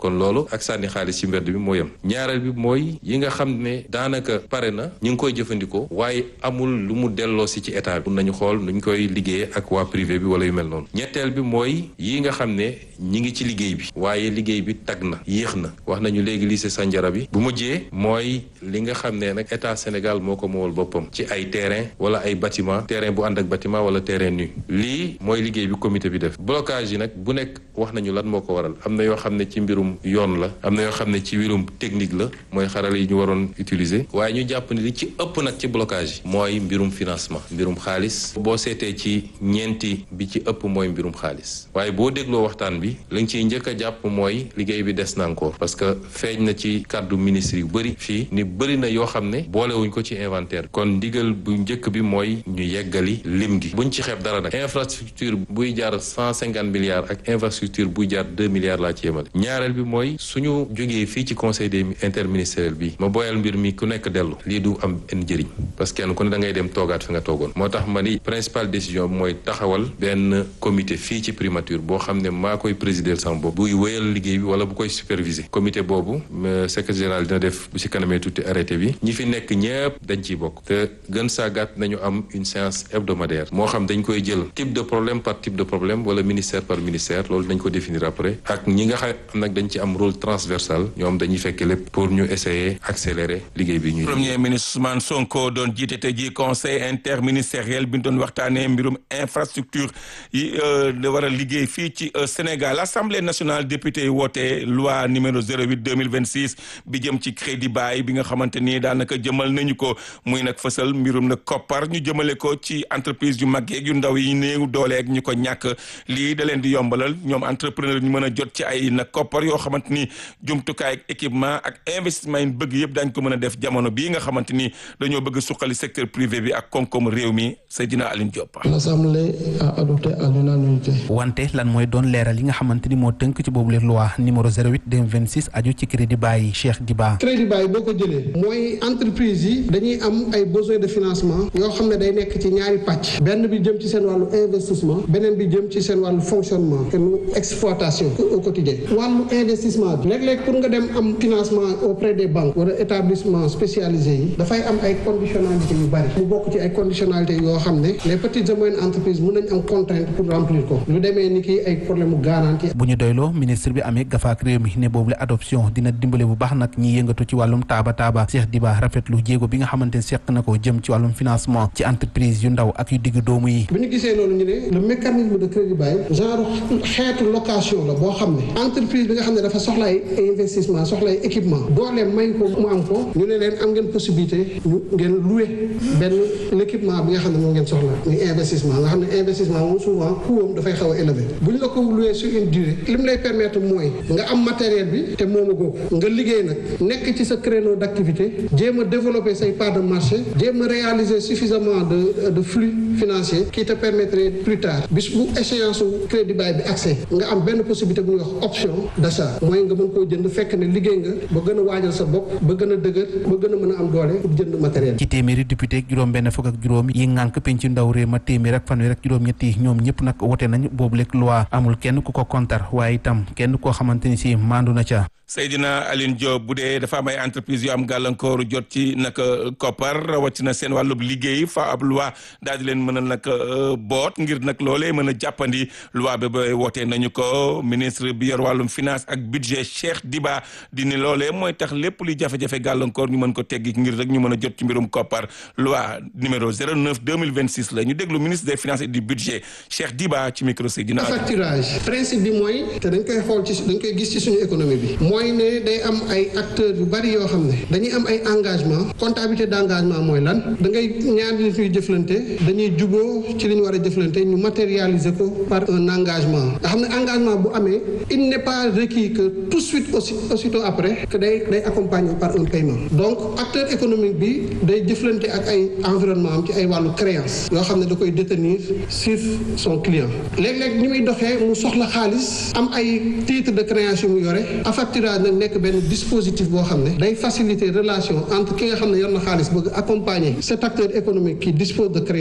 kon loolu ak sànni xaalis ci mbedd bi moo yem ñaareel bi mooy yi nga xam ne daanaka pare na ñu ngi koy jëfandikoo waaye amul lu mu delloo si ci état bi mun nañu xool nuñ koy liggéeyee ak waa privé bi wala yu mel noonu ñetteel bi mooy yi nga xam ne ñi ngi ci liggéey bi waaye liggéey bi tag na yéex na wax nañu léegi lycée Sandiara bi bu mujjee mooy li nga xam ne nag état Sénégal moo ko moowal boppam ci ay terrain wala ay bâtiment terrain bu ànd ak bâtiment wala terrain nu lii mooy liggéey bi comité bi def blocage yi nag bu nekk wax nañu lan moo ko waral am na yoo xam ne ci mbirum yoon la am na yoo xam ne ci mbirum technique la mooy xarala yi ñu waroon utiliser waaye ñu jàpp ni li ci ëpp nag ci blocage yi mooy mbirum financement mbirum xaalis boo seetee ci ñeenti bi ci ëpp mooy mbirum xaalis waaye boo dégloo waxtaan bi lañ ciy njëkk a jàpp mooy liggéey bi des na encore parce que feeñ na ci kàddu ministre yu bëri fii ni bëri na yoo xam ne boolewuñ ko ci inventaire kon ndigal bu njëkk bi mooy ñu yeggali lim gi buñ ci xeeb dara nag infrastructure buy jaar cent cinquante milliards ak infrastructure buy jaar deux milliards laa ci yemale ñaareel bi mooy suñu jógee fii ci conseil des interministériel bi ma boyal mbir mi ku nekk dellu lii du am benn njëriñ parce que kenn ku ne da ngay dem toogaat fi nga toogoon moo tax ma ni principale décision bi mooy taxawal benn comité fii ci primature boo xam ne maa koy présider sama bopp buy wéyal liggéey bi wala bu koy superviser comité boobu secrétaire général dina def bu ci kanamee tuuti arrêté bi ñi fi nekk ñëpp dañ ciy bokk te gën saa gàtt nañu am une séance hebdomadaire moo xam dañ koy jël type de problème par type de problème wala ministère par ministère loolu dañ ko définir après ak ñi nga xam nag dañ ci am rôle transversal ñoom dañuy fekk lépp pour ñu essayer accélérer liggéey bi ñuy premier ministre Ousmane Sonko doon jiite te ji conseil interministériel bi ñu doon waxtaanee mbirum infrastructure yi da war a liggéey fii ci Sénégal assemblée nationale député yi woote loi numéro 08 2026 bi jëm ci crédit bail bi nga xamante ni daanaka jëmal nañu ko muy nag fësal mbirum nag koppar ñu jëmale ko ci entreprise yu mag yeeg yu ndaw yi néew dooleeg ñu ko ñàkk lii da leen di yombalal ñoom entrepreneur ñu mën a jot ci ay nag koppar yoo xamante ni jumtukaay ak équipement ak investissement yi bëgg yëpp dañ ko mën a def jamono bii nga xamante ni dañoo bëgg suqali secteur privé bi ak koom-koom réew mi Seydina Aline Diop. L'Assemblée a adopté à l'unanimité. wante lan mooy doon leeral yi nga xamante ni moo tënk ci boobu leen loi numéro 08 2026 aju ci crédit bail Cheikh Diba. crédit bail boo ko jëlee mooy entreprise yi dañuy am ay besoin de financement yoo xam ne day nekk ci ñaari pàcc benn bi jëm ci seen wàllu investissement beneen bi jëm ci seen wàllu fonctionnement te exploitation au quotidien wàllu investissement bi léeg-léeg pour nga dem am financement auprès des banques wala établissement spécialisé yi dafay am ay conditionnalité yu bari mu bokk ci ay conditionnalité yoo xam ne les petites et moyennes entreprises mën nañ am contrainte pour remplir ko lu demee ni ki ay problème mu garantie bu ñu doyloo ministre bi amee gafaak réew mi ne boobu la adoption dina dimbale bu baax nag ñi yëngatu ci wàllum taaba taaba Cheikh Diba rafetlu jéego bi nga xamante ne seq na ko jëm ci wàllum financement ci entreprise yu ndaw ak yu digg doomu yi bu ñu gisee loolu ñu ne le mécanisme de crédit bail genre xeetu location la boo xam ne entreprise bi nga xam ne dafa soxla ay investissement soxla ay équipement doolee may ko mu am ko ñu ne leen am ngeen possibilité ñu ngeen louer benn l'équipement bi nga xam ne moom ngeen soxla muy investissement nga xam ne investissement moom souvent coûtam dafay xaw a élevé bu ñu la ko louer sur une durée li mu lay permettre mooy nga am matériel bi te moomu googu nga liggéey nag nekk ci sa créneau d'activité jéem a développer say part de marché jéem a réaliser suffisamment de de flux financier qui te permettrait plus tard bis bu échéance su crédit bail bi accès nga am benn possibilité bu ñuy wax option d'achat mooy nga mën koo jënd fekk ne liggéey nga ba gën a waajal sa bopp ba gën a dëgër ba gën a mën a am doole pour jënd matériel ci téeméeri député ak juróom benn fukk ak juróom yi ngànk penc ndaw réew ma téeméer ak fanweer ak juróom ñett yi ñoom ñëpp nag wote nañ boobu lekk loi amul kenn ku ko kontar waaye itam kenn koo xamante ni si maandu na ca Seydina Aline Diop bu dee dafa am ay entreprise yu am gàllankooru jot ci nag koppar rawatina seen wàllub liggéey fa ab loi daal di leen mën a nag boot ngir nag loolee mën a jàppandi loi bi ba wootee nañu ko ministre bi yor wàllum finance ak budget Cheikh Diba di ni loolee mooy tax lépp luy jafe-jafe gàllankoor ñu mën ko teggi ngir rek ñu mën a jot ci mbirum koppar loi numéro 09 2026 la ñu déglu ministre des finances et du budget Cheikh Diba ci micro Seydina. facturage principe bi mooy te dañ koy xool ci dañ koy gis ci suñu économie bi mooy ne day am ay acteurs yu bari yoo xam ne dañuy am ay engagement comptabilité d'engagement mooy lan da ngay ñaari nit ñuy jëflante dañuy juboo ci li ñu war a jëflante ñu matérialiser ko par un engagement nga xam ne engagement bu amee il n'est pas requis que tout de suite aussi aussitôt après que day day accompagné par un paiement donc acteur économique bi day jëflante ak ay environnement am ci ay wàllu créance yoo xam ne da koy détenir sur son client léeg-léeg ni muy doxee mu soxla xaalis am ay titre de créance yu mu yore affacturage nag nekk benn dispositif boo xam ne day faciliter relation entre ki nga xam ne yor na xaalis bëgg accompagner cet acteur économique qui dispose de créance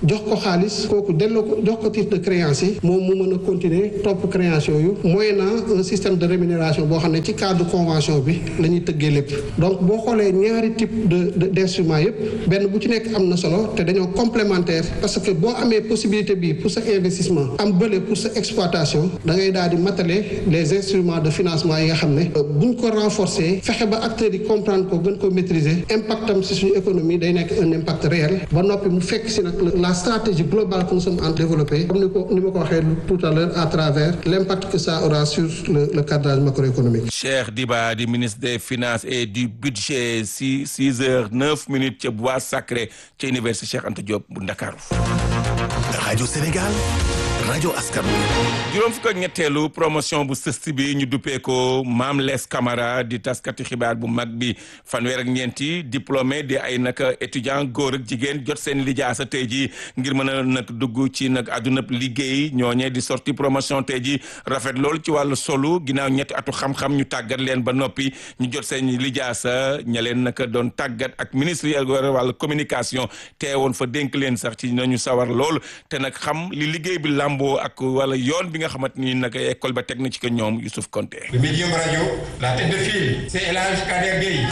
jox ko xaalis kooku delloo ko jox ko titre de créance yi moom mu mën a continuer topp créance yooyu moyennant un système de rémunération boo xam ne ci cadre convention bi la ñuy tëggee lépp donc boo xoolee ñaari type de d' instruments yëpp benn bu ci nekk am na solo te dañoo complémentaire parce que boo amee possibilité bi pour sa investissement am bële pour sa exploitation da ngay daal di matale les instruments de financement yi nga xam ne buñ ko renforcer fexe ba acteurs yi comprendre ko gën ko maîtriser impact am si suñu économie day nekk un impact réel ba noppi mu fekk si nag la stratégie globale que nous sommes en développer comme ni ko ni ma ko waxee tout à l'heure à travers l'impact que ça aura sur le le cadrage macroéconomique. Cheikh Diba di ministre des finances et du budget si six heures neuf minutes ca bois sacré ca université Cheikh Anta Diop bu Ndakaaru. rajo Sénégal rajo askan juróom fukk ak ñetteelu promotion bu sëst bi ñu duppee ko Mame Less Camara di taskati xibaar bu mag bi fanweer ak ñeenti diplômé di ay nag étudiant góor ak jigéen jot seen lijaasa tey ji ngir mën a nag dugg ci nag àdduna liggéey ñooñee di sorti promotion tey ji rafet loolu ci wàllu solu ginnaaw ñetti atu xam-xam ñu tàggat leen ba noppi ñu jot seen lijaasa ña leen nag doon tàggat ak ministre yi wàllu communication teewoon fa dénk leen sax ci nañu sawar lool te nag xam li liggéey bi làmboo ak wala yoon bi nga xamante ni nag école ba teg na ci ko ñoom Youssouf Konté. Le médium radio la tête de file c'est El Hadj Kader Gueye.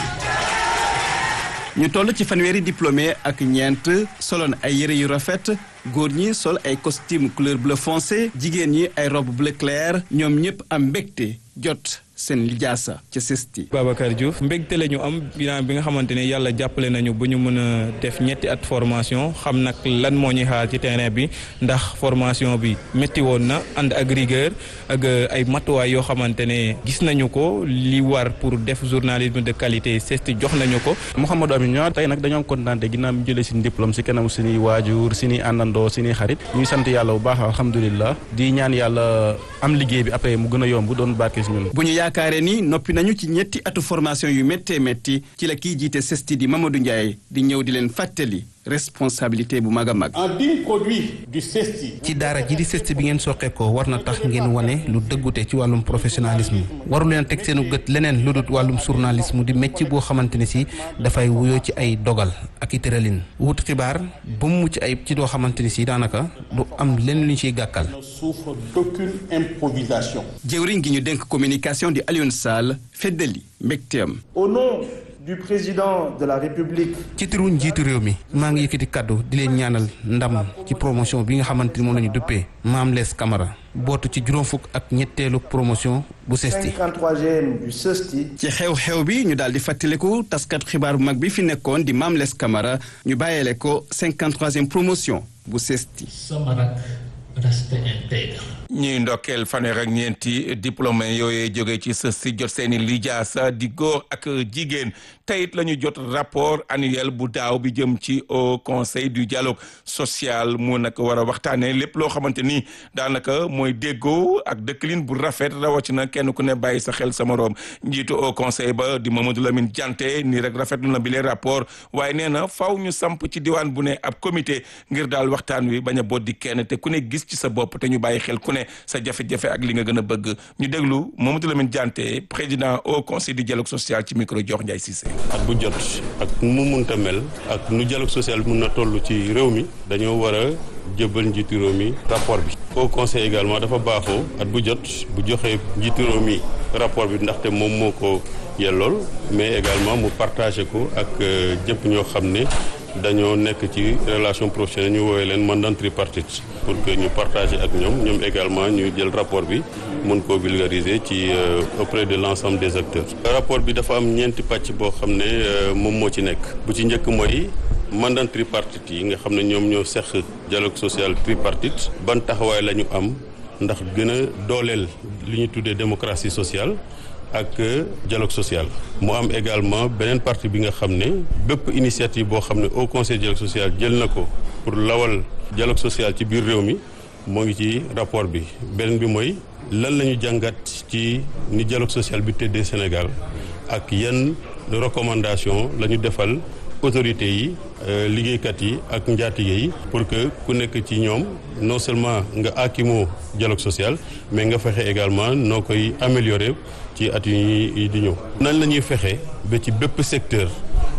ñu toll ci fanweeri diplômé ak ñeent soloon ay yëre yu rafet góor ñi sol ay costume couleur bleu foncé jigéen ñi ay robe bleu clair ñoom ñëpp am mbégte jot seen lijaasa ca sesti Babacar Diouf mbégte la ñu am bilan bi nga xamante ne yàlla jàppale nañu ba ñu mën a def ñetti at formation xam nag lan moo ñuy xaar ci terrain bi ndax formation bi métti woon na ànd ak rigueur ak ay matuwaay yoo xamante ne gis nañu ko li war pour def journalisme de qualité sesti jox nañu ko. Mouhamadou Amine ñoo tey nag dañoo kontaan ginnaaw bi jëlee suñu diplôme si kanam suñuy waajur suñuy àndandoo suñuy xarit ñuy sant yàlla bu baax alhamdulilah di ñaan yàlla am liggéey bi après mu gën a yomb doon barke si ñun. yaakaare ni noppi nañu ci ñetti atu formation yu méttee métti ci la kiy jiite sesti di Mamadou Ndiaye di ñëw di leen fàttali responsabilité bu mag a mag. un digne produit du CESTI. ci daara ji di CESTI bi ngeen soqee ko war na tax ngeen wane lu dëggute ci wàllum professionnalisme waru leen teg seenu gët leneen lu dut wàllum journalisme di métier boo xamante ne si dafay wuyoo ci ay dogal ak i tëralin wut xibaar ba mu mucc ayib ci doo xamante ni si daanaka du am lenn lu ñu ciy gàkkal. ne souffre d'aucune improvisation. jëwriñ gi ñu dénk communication di Alioune Sall feddali mbégteem. au nom. du président de la république. ci turu njiitu réew mi maa ngi yëkkati kaddu di leen ñaanal ndam ci promotion bi nga xamante ni moom la ñu duppee Mame Less Camara bootu ci juróom fukk ak ñetteelu promotion bu CESTI. 53e du CESTI. ci xew-xew bi ñu daal di fàttaliku taskat xibaar bu mag bi fi nekkoon di Mame Less Camara ñu bàyyeele ko 53e promotion bu CESTI. sama rak reste intègre. ñuy ndokkeel fanweer ak ñeenti diplômé yooyee jógee ci sës si jot seeni lijaasa di góor ak jigéen teyit la ñu jot rapport annuel bu daaw bi jëm ci au conseil du dialogue social mu nag war a waxtaanee lépp loo xamante ni daanaka mooy déggoo ak dëkkalin bu rafet rawatina kenn ku ne bàyyi sa xel sa moroom njiitu au conseil ba di Mamadou Lamine Dianté nii rek rafetlu na bi les rapport waaye nee na faw ñu samp ci diwaan bu ne ab comité ngir daal waxtaan wi bañ a boddi kenn te ku ne gis ci sa bopp te ñu bàyyi xel ku ne sa jafe-jafe ak li nga gën a bëgg ñu déglu Mamadou Lamine Dianté président au conseil du dialogue social ci micro jox Ndiaye Cissé. at bu jot ak mu munta mel ak nu dialogue social mun na toll ci réew mi dañoo war a jëbal njiitu réew mi rapport bi. au conseil également dafa baaxoo at bu jot bu joxee njiitu réew mi rapport bi ndaxte moom moo ko yellool mais également mu partagé ko ak jëpp ñoo xam ne. dañoo nekk ci relation professionnelle ñu woowee leen mandat tripartite pour que ñu partager ak ñoom ñoom également ñu jël rapport bi mun koo vulgariser ci auprès de l'ensemble des acteurs. rapport bi dafa am ñeenti pàcc boo xam ne moom moo ci nekk bu ci njëkk mooy mandat tripartite yi nga xam ne ñoom ñoo seq dialogue social tripartite ban taxawaay la ñu am ndax gën a dooleel li ñu tuddee démocratie sociale. ak dialogue social mu am également beneen partie bi nga xam ne bépp initiative boo xam ne au conseil dialogue social jël na ko pour lawal dialogue social ci biir réew mi moo ngi ci rapport bi beneen bi mooy lan la ñu jàngat ci ni dialogue social bi tëddee Sénégal ak yan recommandation la ñu defal autorités yi liggéeykat yi ak njaatige yi pour que ku nekk ci ñoom non seulement nga akimoo dialogue social mais nga fexe également noo koy améliorer ci at yi di ñëw. nan la ñuy fexe ba ci bépp secteur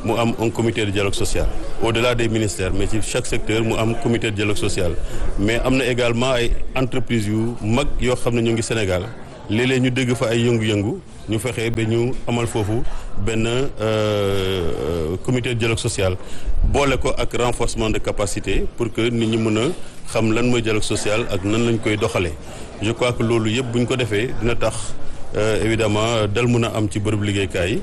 mu am un comité de dialogue social au-delà des ministères mais ci chaque secteur mu am comité de dialogue social mais am na également ay entreprises yu mag yoo xam ne ñu ngi Sénégal léeg-léeg ñu dégg fa ay yëngu-yëngu ñu fexe ba ñu amal foofu benn comité de dialogue social boole ko ak renforcement de capacité pour que nit ñi mën a xam lan mooy dialogue social ak nan lañ koy doxalee je crois que loolu yëpp bu ñu ko defee dina tax évidemment dal mun a am ci bërëb liggéeykaay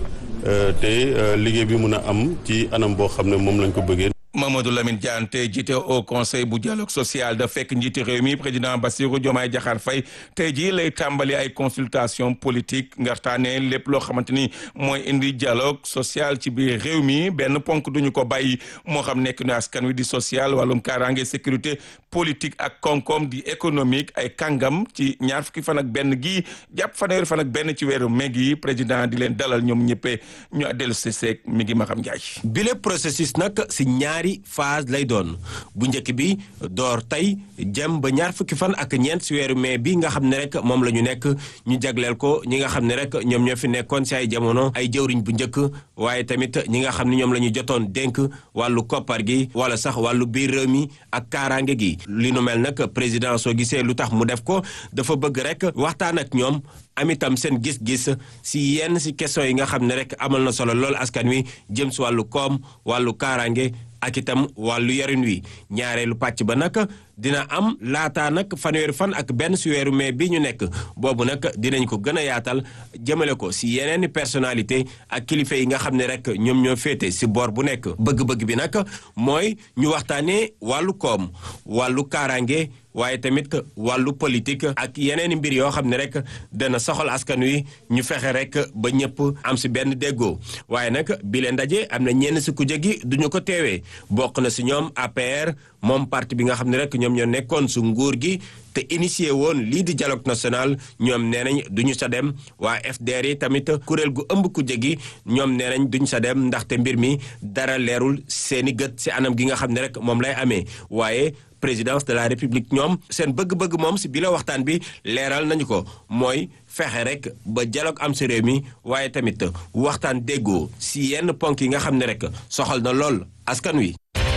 te liggéey bi mun a am ci anam boo xam ne moom lañ ko bëggee. Mamadou Lamine Diante jiite au conseil bu dialogue social da fekk njiiti réew mi président Bassirou Diomaye Diakhar Faye tey jii lay tàmbali ay consultation politique ngartaane lépp loo xamante ni mooy indi dialogue social ci biir réew mi benn ponk duñu ko bàyyi moo xam nekk nu askan wi di social wàllum kaaraange sécurité politique ak koom-koom di économique ay kàngam ci ñaar fukki fan ak benn gii jàpp fanweeri fan ak benn ci weeru mai gi président di leen dalal ñoom ñëppee ñu dellu si seeg mi ngi ma xam njaay bile processus nag si ñaari phase lay doon bu njëkk bi door tey jëm ba ñaar fukki fan ak ñeent si weeru mai bi nga xam ne rek moom la ñu nekk ñu jagleel ko ñi nga xam ne rek ñoom ñoo fi nekkoon si ay jamono ay jëwriñ bu njëkk waaye tamit ñi nga xam ne ñoom la ñu jotoon dénk wàllu koppar gi wala sax wàllu biir réew mi ak kaaraange gi li nu mel nag président soo gisee lu tax mu def ko dafa bëgg rek waxtaan ak ñoom am itam seen gis-gis si yenn si question yi nga xam ne rek amal na solo lool askan wi jëm si wàllu koom wàllu kaaraange ak itam wàllu yarin wi ñaareelu pàcc ba nag dina am laataa nag fanweeri fan ak benn si weeru mai bi ñu nekk boobu nag dinañ ko gën a yaatal jëmale ko si yeneeni personnalité ak kilifa yi nga xam ne rek ñoom ñoo féete si boor bu nekk bëgg-bëgg bi nag mooy ñu waxtaanee wàllu koom wàllu kaaraange waaye tamit wàllu politique ak yeneeni mbir yoo xam ne rek dana soxal askan wi ñu fexe rek ba ñëpp am si benn déggoo waaye nag bi leen ndaje am na ñenn si kujje gi duñu ko teewee bokk na si ñoom APR moom parti bi nga xam ne rek ñoom ñoo nekkoon su nguur gi te initié woon lii di dialogue national ñoom nee nañ duñu sa dem waa FDR yi tamit kuréel gu ëmb kujje gi ñoom nee nañ duñu sa dem ndaxte mbir mi dara leerul seeni gët si anam gi nga xam ne rek moom lay amee waaye présidence de la république ñoom seen bëgg-bëgg moom si bi la waxtaan bi leeral nañu ko mooy fexe rek ba dialogue am si réew mi waaye tamit waxtaan déggoo si yenn ponk yi nga xam ne rek soxal na lool askan wi.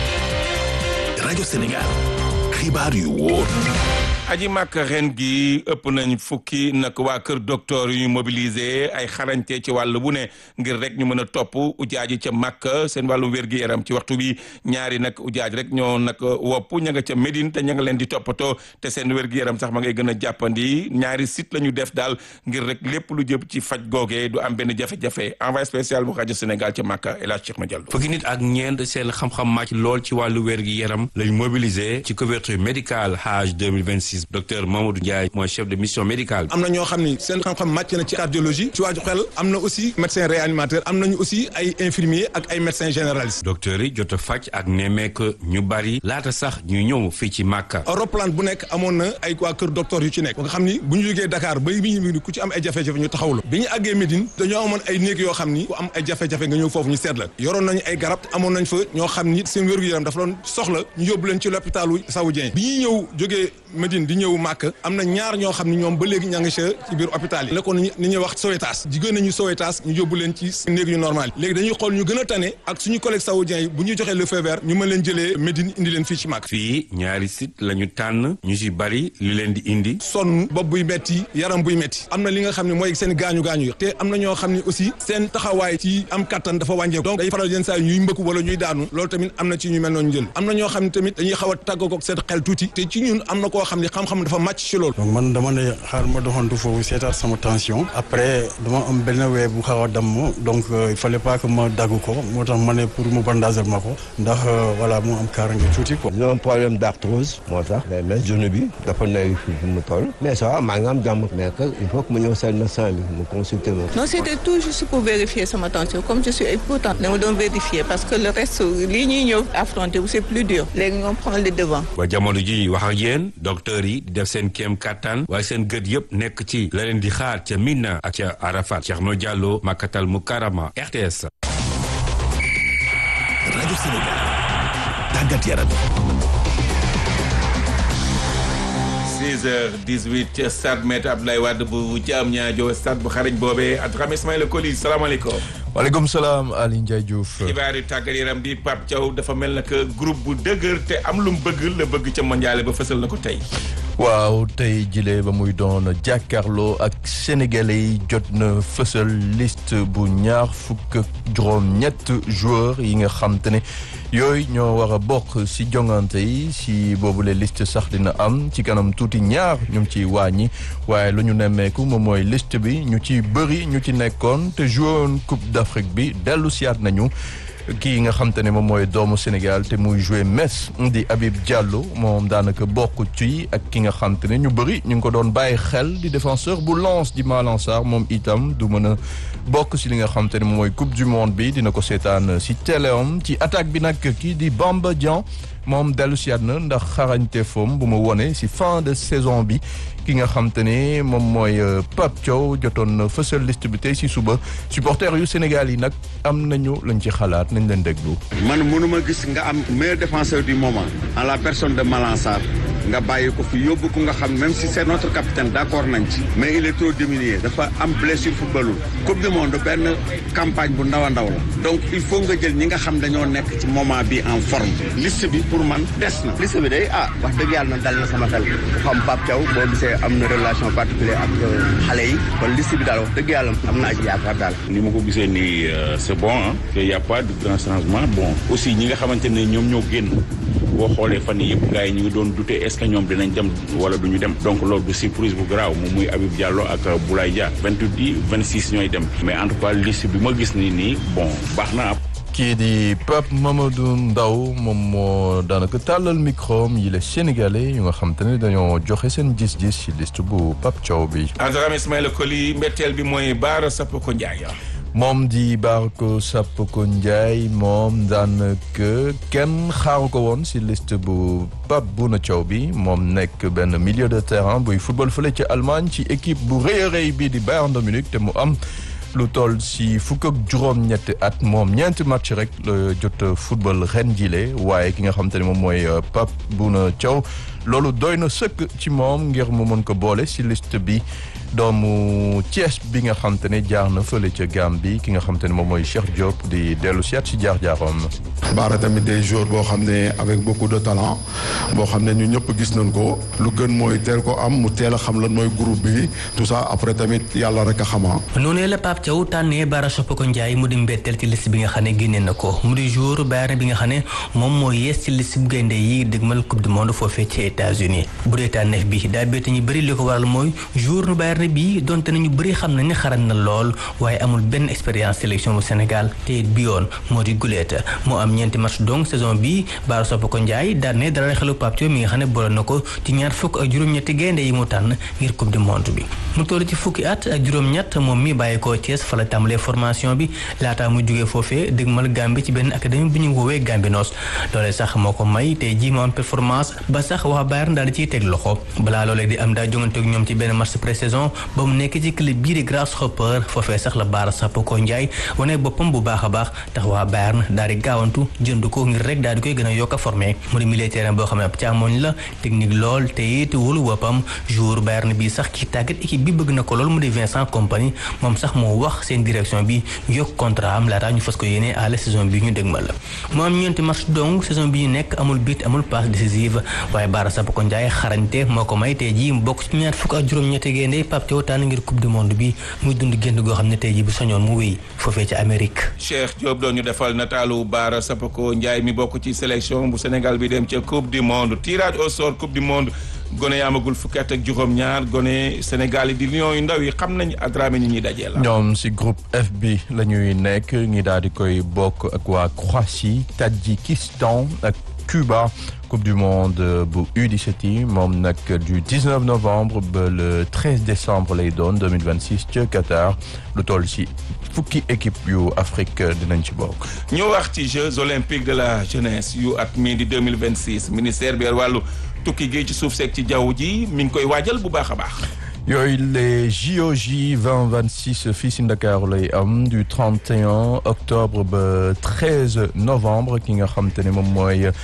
rajo Sénégal xibaar yu wóor. aji màkk ren gi ëpp nañ fukki nag waa kër docteur yu ñu mobilisé ay xarañte ci wàll bu ne ngir rek ñu mën a topp ujaaji ca màkk seen wàllu wér-gi-yaram ci waxtu bi ñaari nag ujaaj rek ñoo nag wopp ña nga ca Médine te ña nga leen di toppatoo te seen wér-gi-yaram sax ma ngay gën a jàppandi ñaari site la ñu def daal ngir rek lépp lu jëm ci faj googee du am benn jafe-jafe envoyé spécial bu rajo Sénégal ca màkk El Hadj Cheikh Madiallo fukki nit ak ñeent seen xam-xam màcc lool ci wàllu wér-gi-yaram lañ mobilisé ci couverture médicale Hajj 2026 docteur Mamadou Ndiaye mooy chef de mission médicale am na ñoo xam ni seen xam-xam màcc na ci cardiologie ci wàllu xel am na aussi médecin réanimateur am nañu aussi ay infirmier ak ay médecin généraliste docteur yi jot a faj ak nemmeek ñu bari laata sax ñu ñëw fii ci Màkka roplaan bu nekk amoon na ay waa kër docteur yu ci nekk nga xam ni bu ñu jógee Dakar ba bi ñu ku ci am ay jafe-jafe ñu taxawlu bi ñu àggee Médine dañoo amoon ay néeg yoo xam ni ku am ay jafe-jafe nga ñëw foofu ñu seet la yoroon nañu ay garab amoon nañ fa ñoo xam ni seen wér-gu-yaram dafa doon soxla ñu yóbbu leen ci l'hôpitalu Saoudien bi ñuy ñëw jógee Médine di ñëw Màkka am na ñaar ñoo xam ni ñoom ba léegi ña ngi ci biir hôpital yi la ko ni ñuy wax Sowétas jigéen nañu Sowétas ñu yóbbu leen ci néeg yu normal léegi dañuy xool ñu gën a tane ak suñu collègue saoudien yi bu ñu joxee le feu vert ñu mën leen jëlee Médine indi leen fii ci Màkka fii ñaari site la ñu tànn ñu si bari li leen di indi sonn bopp buy metti yaram buy metti am na li nga xam ne mooy seen gaañu-gaañu yi te am na ñoo xam ne aussi seen taxawaay ci am kattan dafa wàññeeku donc day faral yenn saa yi ñuy mbëkk wala ñuy daanu loolu tamit am na ci ñu mel noonu jël am na ñoo xam ne tamit dañuy xaw a tàggoo ko seen xel tuuti te ci ñun am na koo xam ne xam-xam dafa màcc ci loolu donc man dama ne xaar ma doxantu foofu seetaat sama tension après dama am benn wee bu xaw a damm donc il fallait pas que ma dagg ko moo tax ma ne pour mu bandager ma ko ndax voilà mu am kaarange tuuti quoi. ñu am problème d'arthrose moo tax mais genou bi dafa nay fi mu toll mais ça va maa ngi am jàmm mais que il faut que ma ñëw seen médecin bi mu consulter ma. non c'était tout juste pour vérifier sama tension comme je suis importante dama doon vérifier parce que le reste lii ñuy ñëw affronter c'est plus dur léegi ñoom prendre le devant. ba jamono ji wax ak yéen docteur yi di def seen kéem kattan waaye seen gët yëpp nekk ci la leen di xaar ca Mina ak ca Arafat Thierno Diallo Makatal Mukarama RTS. rajo Sénégal tàggat yaram. 6h18 ca stade Maître Abdoulaye Wade bu Diamniadio stade bu xarañ boobee Adrame Ismaïla Coly salaamaaleykum. waaleykum salaam Aliou Ndiaye Diouf. xibaar yu tàggat yaram bi Pape Thiaw dafa mel na que groupe bu dëgër te am lu mu bëgg la bëgg ca mondial ba fësal na ko tey. waaw tey jile ba muy doon jàkkaarloo ak sénégalais yi jot na fësal liste bu ñaar fukk ak juróom-ñett joueurs yi nga xam te ne yooyu ñoo war a bokk si jongante yi si boobule liste sax dina am ci kanam tuuti ñaar ñu ngi ciy wàññi waaye lu ñu nemmeeku moom mooy liste bi ñu ci bëri ñu ci nekkoon te joué woon Coupe d'Afrique bi dellu siyaat nañu. kii nga xam te ne moom mooy doomu Sénégal te muy joué Metz di Habib Diallo moom daanaka bokk ci ak ki nga xam te ne ñu bëri ñu ngi ko doon bàyyi xel di défenseur bu Lens di Malang Sarr moom itam du mën a bokk si li nga xam te ne moom mooy coupe du monde bi dina ko seetaan si téléom ci attaque bi nag kii di Bamba Dieng moom dellu si na ndax xarañte foom bu mu wone si fin de saison bi ki nga xam te ne moom mooy Pape Thiaw jotoon na fësal liste bi tey si suba supporters yu Sénégal yi nag am nañu lañ ci xalaat nañ leen déglu. man mënuma gis nga am meilleur défenseur du moment en la personne de Malang Sarr nga bàyyi ko fi yóbbu ko nga xam même si c'est notre capitaine d'accord nañ ci mais il est trop diminué dafa am blessure footballul coupe du monde benn campagne bu ndaw a ndaw la donc il faut nga jël ñi nga xam dañoo nekk ci moment bi en forme liste bi pour man des na liste bi day ah wax dëgg yàlla na dal na sama xel ku xam Pape Thiaw boo gisee am na relation particulière ak xale yi kon liste bi daal wax dëgg yàlla am na ci yaakaar daal ni ma ko gisee nii c'est bon ah que y a pas de grand changement bon aussi ñi nga xamante ne ñoom ñoo génn boo xoolee fan yii yëpp gars yi ñu ngi doon douter est-ce que ñoom dinañ dem wala duñu dem donc loolu du surprise bu garaaw moom muy Habib Diallo ak Boulaye Dia 28 yi 26 ñooy dem mais en tout cas liste bi ma gis nii nii bon baax na kii di Pape Mamadou Ndaw moom moo daanaka tàllal micro yi les sénégalais yu nga xam te ne dañoo joxe seen gis-gis ci liste bu Pape Thiaw bi. Adrame Ismaïla Coly mbetteel bi mooy Baara Sapoko Ndiaye. moom di Barko Sapoko Ndiaye moom daanaka kenn xaaru ko woon ci liste bu Pape Bouna Thiaw bi moom nekk benn milieu de terrain buy football fële ci Allemagne ci équipe bu rëy a rëy bii di Bayern de Munich te mu am. lu toll si fukk ak juróom-ñetti at moom ñeenti match rek la jot football ren jile waaye ki nga xam te ne moom mooy Pape Bouna Thiaw loolu doy na sëkk ci moom ngir mu mën ko boole si liste bi doomu Thiès bi nga xam te ne jaar na fële ca Gambie ki nga xam te ne moom mooy Cheikh Diop di dellu si at si jaar-jaaram. Baara tamit des joueurs boo xam ne avec beaucoup de talent boo xam ne ñu ñëpp gis nañ ko lu gën mooy teel ko am mu teel a xam lan mooy groupe bi tout ça après tamit yàlla rek a xama noonu la Pape Thiaw tànnee Bara Sapoko Ndiaye mu di mbetteel ci liste bi nga xam ne génne na ko mu di joueur Bayern bi nga xam ne moom moo yees ci liste bu gaynde yi dégmal coupe du monde foofee ci États-Unis bu dee tànneef bi daa bett ñu bëri li ko waral mooy joueur nu Bayern bi donte nañu bëri xam nañ ne xaran na lool waaye amul benn expérience sélection bu Sénégal te bi yoon moo di guleet moo am ñeenti match donc saison bi Bara Sapoko Ndiaye daan ne dara xelu Pape Thiaw mi nga xam ne boole na ko ci ñaar fukk ak juróom-ñetti gaynde yi mu tànn ngir coupe du monde bi mu toll ci fukki at ak juróom-ñett moom mi bàyyi ko Thiès fa la tàmbalee formation bi laataa mu jógee foofee dëgmal Gambie ci benn académie bu ñu woowee Gambie Noos loolee sax moo ko may tey jii mu am performance ba sax waa Bayern daal di ciy teg loxo balaa loolee di am daa jongante ak ñoom ci benn match pré-saison ba mu nekk ci club bii di Grasshopper foofee sax la Bara Sapoko Ndiaye wane boppam bu baax a baax tax waa Bayern daal di gaawantu jënd ko ngir rek daal di koy gën a yokk a formé mu di militaire boo xam ne ab càmmoñ la technique lool te it wóolu boppam jour Bayern bi sax ki tàggat équipe bi bëgg na ko lool mu di Vincent Kompany moom sax moo wax seen direction bi yokk contrat am laataa ñu fas ko yéene à la saison bi ñu dégmal mu am ñeenti match donc saison bi ñu nekk amul but amul passe décisive waaye Bara Sapoko Ndiaye xarañte moo ko may tey jii mu bokk ci ñaar fukk ak juróom-ñetti gaynde Pape Thiaw tànn ngir coupe du monde bi muy dund génn goo xam ne tey jii bu soñoon mu wéy foofee ci Amérique. Cheikh Diop doon ñu defal nataalu Bara Sapoko Ndiaye mi bokk ci sélection bu Sénégal bi dem ca coupe du monde tirage au sort coupe du monde. gone yaamagul fukki at ak juróom-ñaar gone Sénégal yi di lion yu ndaw yi xam nañ Adrame ñi ñuy dajee la. ñoom si groupe F bi la ñuy nekk ñi daal di koy bokk ak waa Croatie Tadjikistan ak Cuba coupe du monde bu U17 yi moom nag du 19 novembre ba le 13 décembre lay doon 2026 ca Qatar lu toll si fukki équipe yu Afrique dinañ ci bokk. ñu wax ci Jeux olympiques de la jeunesse yu at mii di 2026 ministère bi wàllu. tukki gi ci suuf seeg ci jaww ji mi ngi koy waajal bu baax a baax. yooyu les JOJ 2026 fii si Ndakaaru lay am du 31 octobre ba 13 novembre ki nga xam te ne moom mooy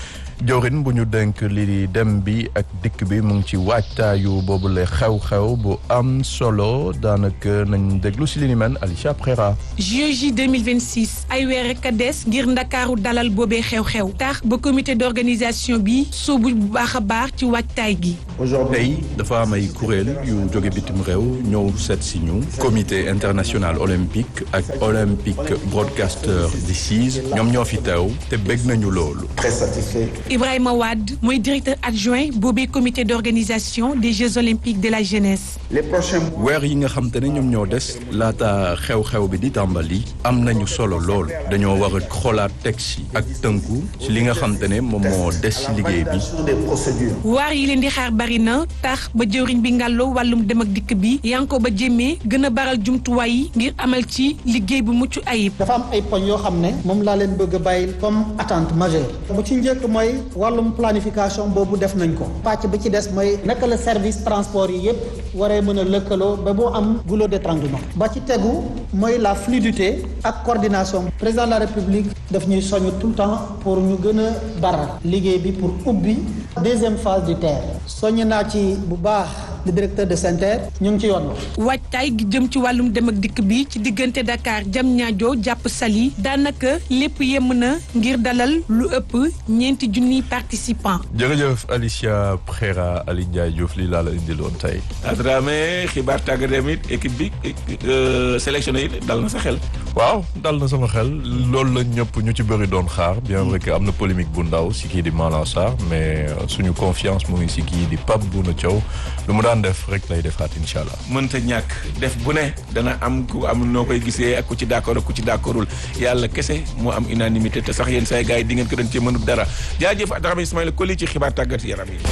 jawrin bu ñu denk li di dem bi ak dikk bi mu ngi ci waajtaayu boobu la xew-xew bu am solo daanaka nañ déglu si li ni mel Alicia Prera JOJ 2026 ay weer rek a des ngir ndakaaru dalal boobee xew-xew tax ba comité d'organisation bi soobu bu baax a baax ci waajtaay gi tey dafa am ay kuréel yu jóge bitim réew ñëw seet si ñu comité international olympique ak olympique broadcaster di CIS ñoom ñoo fi teew te bég nañu loolu Très satisfait. Ibrahima Wade mooy directeur adjoint boobee comité d'organisation des Jeux olympiques de la jeunesse Les prochains weer yi nga xam te ne ñoom ñoo des laata xew-xew bi di tàmbali am nañu solo lool dañoo war a xoolaat texte yi ak tënku ci li nga xam te ne moom moo des ci liggéey bi des procédures. waar yi leen di xaar bari na tax ba jëwriñ bi ngàlloo wàllum dem ak dikk bi yanko ba jéemee gën a baral jumtuwaay yi ngir amal ci liggéey bu mucc ayib dafa am ay poñ yoo xam ne moom laa leen bëgg a bàyyil comme attente majeure bu ci njëkk mooy wàllum planification boobu def nañ ko pàcc bi ci des mooy naka la service transport yi yépp waree mën a lëkkaloo ba mu am goulot d'étranglement ba ci tegu mooy la fluidité ak coordination président de la république daf ñuy soññ tout le temps pour ñu gën a baral liggéey bi pour ubbi deuxième phase du TER soññ naa ci bu baax le directeur de SENTER ñu ngi ci yoon waajtaay gi jëm ci wàllum dem ak dikk bi ci diggante Dakar Diamniadio jàpp Saly daanaka lépp yemm na ngir dalal lu ëpp ñeenti junniy participants. jërëjëf Alicia Prera Ali Ndiaye Diouf lii laa la indiloon tey Adrame xibaar tàggat yaram it équipe bi sélectionné it dal na sa xel. waaw dal na sama xel loolu la ñëpp ñu ci bëri doon xaar bien vrai que am na polémique bu ndaw si kii di Malang Sarr mais suñu confiance mu ngi si kii di Pape Bouna Thiaw lu mu daan def rek lay defaat incha allah. mënta ñàkk def bu ne dana am ku am noo koy gisee ak ku ci d'accord ak ku ci d'accordul yàlla kese moo am unanimité te sax yéen say gars yi di ngeen ko doon cee mënut dara jaajëf Adrame Ismaïla Koli ci xibaar tàggat yaram yi.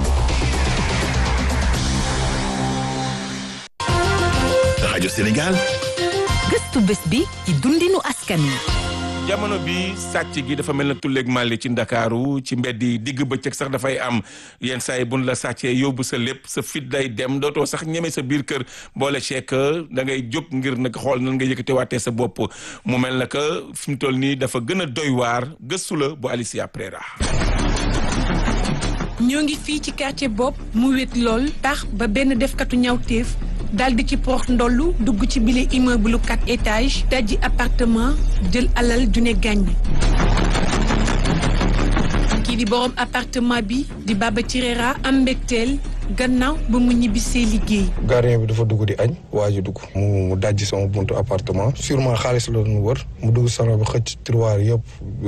rajo Sénégal. gëstu bés bi ci dundinu askan wi. jamono bi sàcc gi dafa mel na tulleeg màlli ci ndakaaru ci mbedd yi digg bëccëg sax dafay am yenn saa yi buñ la sàccee yóbbu sa lépp sa fit day dem dootoo sax ñeme sa biir kër boole ceek da ngay jóg ngir nag xool nan nga yëkkate waatee sa bopp mu mel na que fi mu toll nii dafa gën a doy waar gëstu la bu Alicia Prera. ñoo ngi fii ci quartier bopp mu wét lool tax ba benn defkatu ñawteef daal di ci porox ndollu dugg ci bile immeuble quatre étages dajji appartement jël alal ju ne gàññ kii di borom appartement bi di Baba Cirera am mbégteel gannaaw ba mu ñibbisee liggéey. gardien bi dafa dugg di añ waa ji dugg mu mu dajji sama buntu appartement sûrement xaalis la doon wër mu dugg salon bi xëcc tiroir yëpp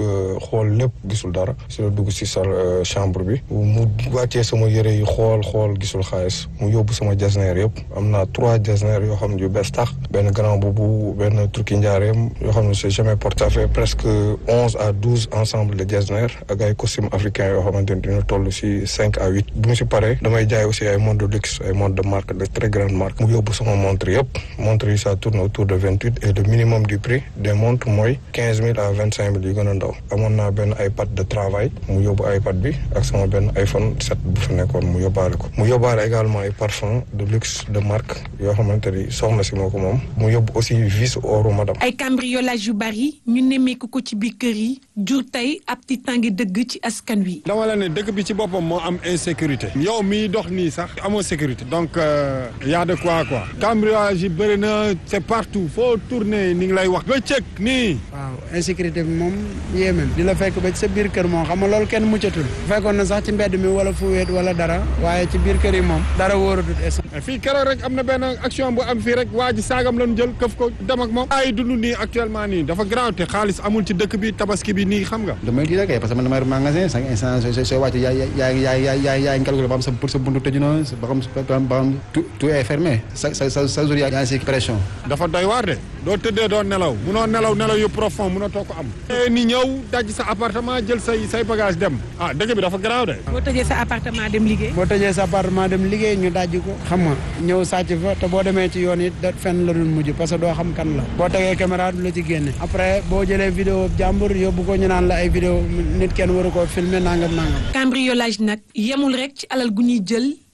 xool lépp gisul dara si la dugg si sal chambre bi mu wàccee sama yëre yi xool xool gisul xaalis mu yóbbu sama jasneer yëpp am naa trois jasneer yoo xam ne yu bees tax benn grand boubou benn turki njaareem yoo xam ne c'est jamais porté fait presque onze à douze ensemble de jasneer ak ay costume africain yoo xamante ni dina toll si cinq à huit bu mu si paree damay jaay aussi ay montres de luxe ay montres de marque de très grande marque mu yóbbu sama montre yëpp montre yi ça tourne autour de vingt huit et le minimum du prix des montres mooy quinze mille à vingt cinq mille yu gën a ndaw amoon naa benn iPad de travail mu yóbbu iPad bi ak sama benn iPhone 7 bu fa nekkoon mu yóbbaale ko mu yóbbaale également ay parfum de luxe de marque yoo xamante ni soxna si moo ko moom mu yóbbu aussi vis oru madame ay cambriolage yu bari ñu nemmeeku ko ci biir kër yi jur tey ab tiitaange dëgg ci askan wi. dama la ne dëkk bi ci boppam moo am insécurité yow miy dox nii sax amoo sécurité donc y a de quoi quoi cambriolage yi bëri na c'est partout foo tourner ni ngi lay wax bëccëg nii waaw insécurité bi moom yéeme di la fekk ba ci sa biir kër moom xam nga loolu kenn muccatul fekkoon na sax ci mbedd mi wala fu wéet wala dara waaye ci biir kër yi moom dara wóoratut fii keroog rek am na benn action bu am fii rek waa ji saagam lañu jël këf ko dem ak moom ay dund nii actuellement nii dafa grave te xaalis amul ci dëkk bi tabaski bi nii xam nga damay di rek parce que man damay magasin cinq instant sooy wàcc yaa yaa yaa yaa yaa yaa ngi calculé ba xam sa pour sa buntu tëju na ba xam ba xam tout tout est fermé sa sa sa sa jour yaa ngi si pression dafa doy waar de doo tëddee doo nelaw munoo nelaw nelaw yu profond munoo too ko am ni ñëw daj sa appartement jël say say bagage dem ah dëkk bi dafa grave de boo tëjee sa appartement dem liggéey boo tëjee sa appartement dem liggéey ñu dajji ko xam nga ñëw sàcc fa te boo demee ci yoon it da fenn la dul mujj parce que doo xam kan la boo tegee caméra du la ci génne après boo jëlee vidéo jàmbur yóbbu ko ñu naan la ay vidéo nit kenn waru koo filmer nangam nangam cambriolage nag yemul rek ci alal gu ñuy jël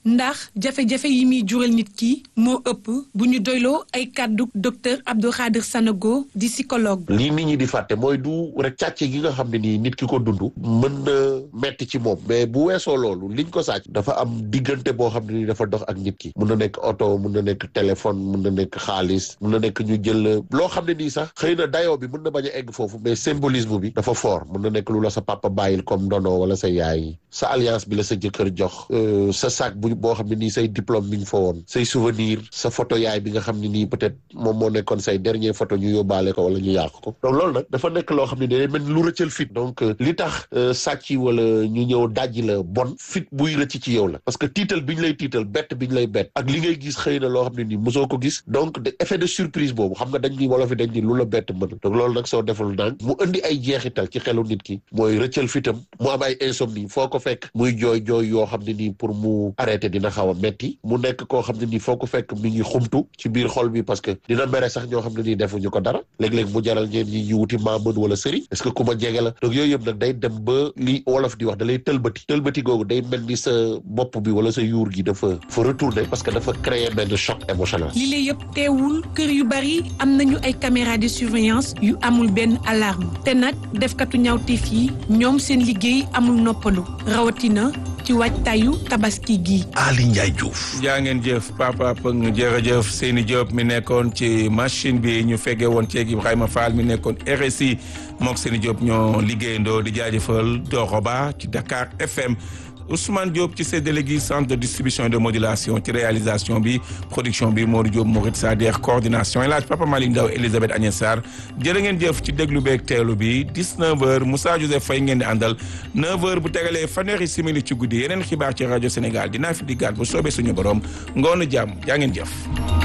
ndax jafe-jafe yi muy jural nit ki moo ëpp bu ñu doyloo ay kàddu docteur Abdou Khadir Sanogo di psychologue. lii nit ñi di fàtte mooy du rek càcc gi nga xam ne nii nit ki ko dund mën na metti ci moom mais bu weesoo loolu liñ ko sàcc dafa am diggante boo xam ne nii dafa dox ak nit ki mun na nekk oto mun na nekk téléphone mun na nekk xaalis mun na nekk ñu jël loo xam ne nii sax xëy na dayoo bi mun na bañ a egg foofu mais symbolisme bi dafa fort mun na nekk lu la sa papa bàyyil comme ndono wala sa yaay sa alliance bi la sa jëkkër jox sa sac bu boo xam ne nii say diplôme mi ngi fa woon say souvenir sa photo yaay bi nga xam ne nii peut-être moom moo nekkoon say dernier photo ñu yóbbaale ko wala ñu yàq ko donc loolu nag dafa nekk loo xam ne day mel lu rëccal fit donc li tax sàcc wala ñu ñëw dajji la bon fit buy rëcc ci yow la parce que tiital bi ñu lay tiital bett bi ñu lay bett ak li ngay gis xëy na loo xam ne nii mosoo ko gis donc de effet de surprise boobu xam nga dañ ni wolof yi dañ ni lu la bett mën donc loolu nag soo deful ndànk mu indi ay jeexital ci xelu nit ki mooy rëccal fitam mu am ay insomnie foo ko fekk muy jooy jooy yoo xam ne nii pour mu arrêté dina xaw a metti mu nekk koo xam ne nii foo ko fekk mi ngi xumtu ci biir xol bi parce que dina mere sax ñoo xam ne nii defuñu ko dara léeg-léeg mu jaral ñeen ñi ñu wuti maa mën wala sëriñ est-ce que ku ma jege la donc yooyu yëpp nag day dem ba li wolof di wax da lay tëlbati tëlbati googu day mel ni sa bopp bi wala sa yuur gi dafa fa retourner parce que dafa créer benn choc émotionnel li lay yëpp teewul kër yu bari am nañu ay caméra de surveillance yu amul benn alarme te nag defkatu ñaawteef yi ñoom seen liggéey amul noppalu rawatina ci waajtaayu tabaski gi. Ali Ndiaye Diouf. jaa ngeen jëf papa Pëng jërëjëf Seyni Diop mi nekkoon ci machine bi ñu feggee woon ceeg Ibrahima Fall mi nekkoon RSI mook Seyni Diop ñoo liggéeyandoo di jaajëfal Doroba ci Dakar FM. Ousmane Diop ci séddale gi centre de distribution et de modulation ci réalisation bi production bi Modou Diop Mourid Sader coordination El Hadj Papa Malick Ndaw Elisabeth Agnès Sarr jërë ngeen jëf ci déglu beeg teelu bi 19h Moussa Joseph Faye ngeen di àndal 9h bu tegalee fanweeri simili ci guddi yeneen xibaar ci rajo Sénégal dinaa fi diggaat bu soobee suñu borom ngoonu jàmm jaa ngeen jëf.